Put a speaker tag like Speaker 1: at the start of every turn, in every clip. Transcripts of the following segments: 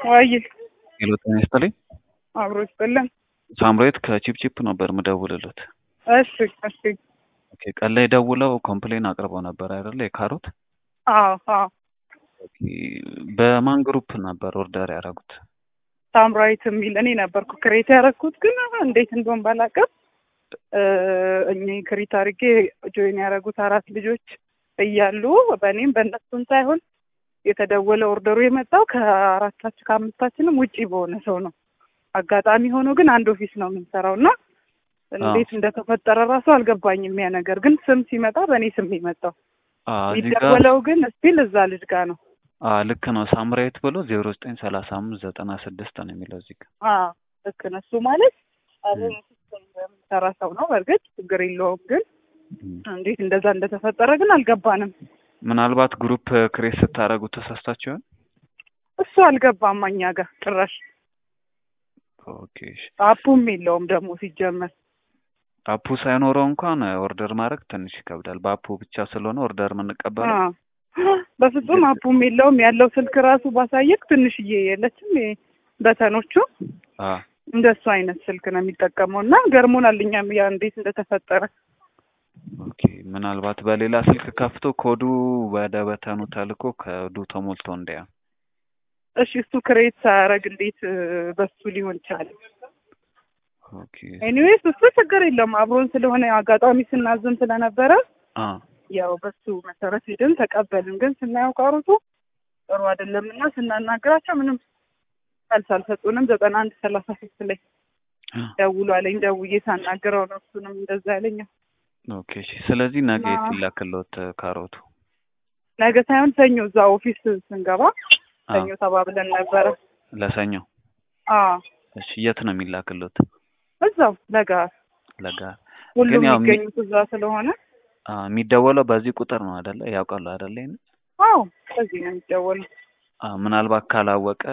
Speaker 1: ወይ
Speaker 2: ሄሎ ጤና ይስጥልኝ።
Speaker 1: አብሮ ይስጥልን።
Speaker 2: ሳምሬት ከቺፕቺፕ ነበር ምደውልለት።
Speaker 1: እሺ እሺ።
Speaker 2: ኦኬ ቀን ላይ ደውለው ኮምፕሌን አቅርበው ነበር አይደለ? የካሮት
Speaker 1: አዎ አዎ።
Speaker 2: ኦኬ በማን ግሩፕ ነበር ኦርደር ያደረጉት?
Speaker 1: ሳምራዊት የሚል እኔ ነበርኩ ክሬት ያደረኩት፣ ግን እንዴት እንደሆን ባላውቅም እኔ ክሪት አድርጌ ጆይን ያደረጉት አራት ልጆች እያሉ በእኔም በእነሱም ሳይሆን የተደወለ ኦርደሩ የመጣው ከአራታችን ከአምስታችንም ውጪ በሆነ ሰው ነው። አጋጣሚ ሆኖ ግን አንድ ኦፊስ ነው የምንሰራው እና እንዴት እንደተፈጠረ ራሱ አልገባኝም። ያ ነገር ግን ስም ሲመጣ በእኔ ስም የመጣው የሚደወለው ግን ስቲል እዛ ልጅ ጋር ነው።
Speaker 2: ልክ ነው። ሳምራዊት ብሎ ዜሮ ዘጠኝ ሰላሳ አምስት ዘጠና ስድስት ነው የሚለው እዚህ ጋር።
Speaker 1: ልክ ነው። እሱ ማለት አብረን የምንሰራ ሰው ነው። በእርግጥ ችግር የለውም። ግን እንዴት እንደዛ እንደተፈጠረ ግን አልገባንም።
Speaker 2: ምናልባት ግሩፕ ክሬት ስታደርጉ ተሳስታችሁ ይሆን?
Speaker 1: እሱ አልገባም እኛ ጋር ጭራሽ።
Speaker 2: ኦኬ
Speaker 1: አፑም የለውም ደግሞ ሲጀመር
Speaker 2: አፑ ሳይኖረው እንኳን ኦርደር ማድረግ ትንሽ ይከብዳል። በአፑ ብቻ ስለሆነ ኦርደር የምንቀበለው
Speaker 1: በፍጹም አፑም የለውም። ያለው ስልክ ራሱ ባሳየቅ ትንሽዬ የለችም በተኖቹ እንደሱ አይነት ስልክ ነው የሚጠቀመው እና ገርሞናል። እኛም ያ እንዴት እንደተፈጠረ
Speaker 2: ኦኬ ምናልባት በሌላ ስልክ ከፍቶ ኮዱ ወደ በተኑ ተልኮ ኮዱ ተሞልቶ እንዳያ
Speaker 1: እሺ እሱ ክሬት ሳያደርግ እንዴት በሱ ሊሆን ይችላል?
Speaker 2: ኦኬ
Speaker 1: ኤኒዌይስ እሱ ችግር የለውም። አብሮን ስለሆነ አጋጣሚ ስናዝም ስለነበረ
Speaker 2: አ
Speaker 1: ያው በሱ መሰረት ሄደን ተቀበልን። ግን ስናየው ካሮቱ ጥሩ አይደለም እና ስናናግራቸው ምንም መልስ አልሰጡንም። ዘጠና አንድ ሰላሳ ሶስት ላይ ደውሎ አለኝ። ደውዬ ሳናግረው ነው እሱንም እንደዛ ያለኝ።
Speaker 2: ኦኬ እሺ። ስለዚህ ነገ የት ይላክልዎት ካሮቱ?
Speaker 1: ነገ ሳይሆን ሰኞ እዛ ኦፊስ ስንገባ ሰኞ ተባብለን ነበረ።
Speaker 2: ለሰኞ
Speaker 1: አዎ።
Speaker 2: እሺ የት ነው የሚላክልዎት?
Speaker 1: እዛው ለጋር
Speaker 2: ለጋር
Speaker 1: ሁሉም
Speaker 2: ያው
Speaker 1: የሚገኙት እዛ ስለሆነ
Speaker 2: የሚደወለው በዚህ ቁጥር ነው አይደለ? ያውቃሉ አይደለ? ይሄን
Speaker 1: አዎ በዚህ ነው የሚደወለው።
Speaker 2: ምናልባት ካላወቀ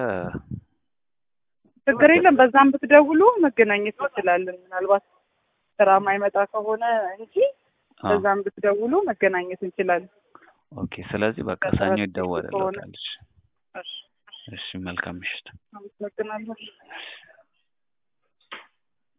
Speaker 1: ችግር የለም። በዛም ብትደውሉ መገናኘት እንችላለን። ምናልባት ስራ ማይመጣ ከሆነ እንጂ በዛም ብትደውሉ መገናኘት እንችላለን።
Speaker 2: ኦኬ። ስለዚህ በቃ ሰኞ ይደወልልዎታል።
Speaker 1: እሺ
Speaker 2: እሺ፣ መልካም ምሽት።
Speaker 1: አመሰግናለሁ።